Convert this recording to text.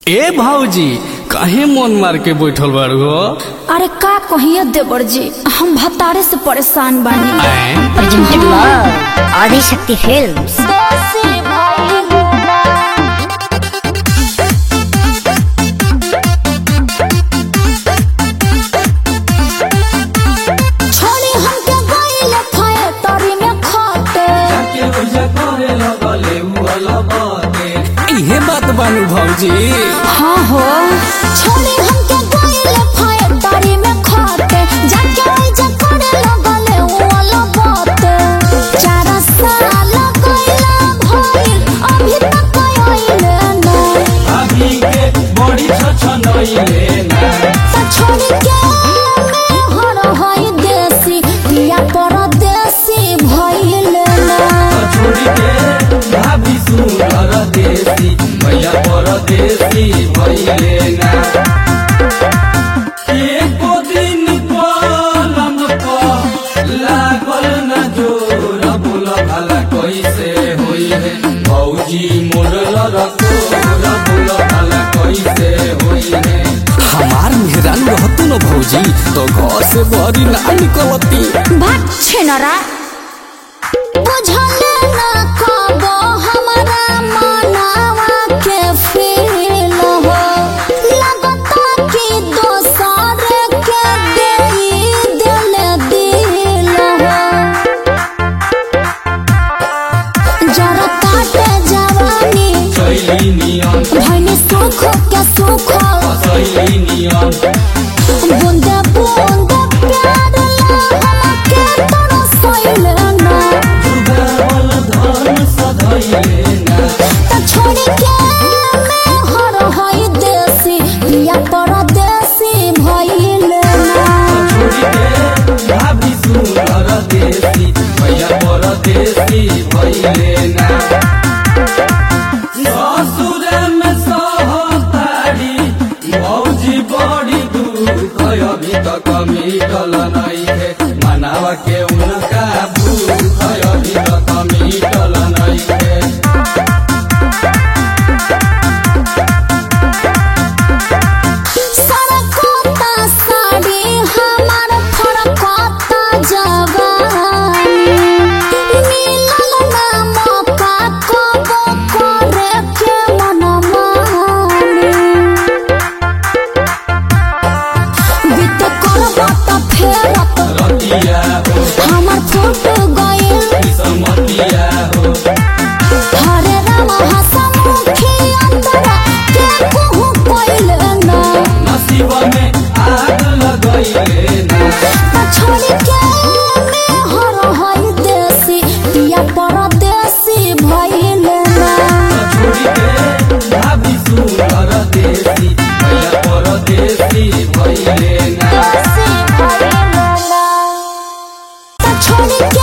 ए भाऊजी काहे मन मार के बैठल बारू हो अरे का कहिए देवर जी हम भतारे से परेशान बानी आए? presented love आदिशक्ति फिल्म्स छोड़ी हमके गइल फैक्ट्री में खटे इहे बात बानू भाऊजी हाँ हो छोड़ी हमके गइल फैक्ट्री में खटे जाके ओइजा करे लगले वाला बात चार साल गइला भइल अभी तक आइले ना त छोड़ी के मैं हर हई देसी या परदेसी भइले ना परदेसी भइले ना एको दिन पलम पर लागल न जोर बोल भला कैसे होई है भौजी मोरल रसोर बोल भला कैसे होई है हमार मेहरान रहतू न भौजी तो घर से बहरी ना निकलती भाग छेनरा बुझले ना कबो हमरा मनावा के फील हो लगता कि दोसर के देई दिल दिल हो जरा काटे जवानी कैली नियम भैनी सुख के सुख कैली नियम बूंदे बूंदे प्यार ला के तरसैले ना दुर्गावल धन सधैले ना त छोड़ी के मैं हर हई देसी या परदेसी भइले ना छोड़ी के भाभी सुंदर देसी भैया परदेसी भइले ना ससुर में सहतारी भौजी बड़ी दुख अभी तक मिटल नहीं है मनावा के उनका भूख अभी तक मिटल नहीं है सरकोता साड़ी हमार फरकोता जवानी मिलल ना मौका कबो करे के मनमानी बीत करबा त फेरत रतिया हो हमर फूट गइल समतिया हो हरे राम हसमुखी अंतरा के कहू पइल ना नसीब में आग लगैले ना त छोड़ी के मैं हर हई देसी पिया परदेसी भइल ना छोड़ी के भाभी सुंदर देसी भैया परदेसी भइले ना देसी भइल ना त छोड़ी के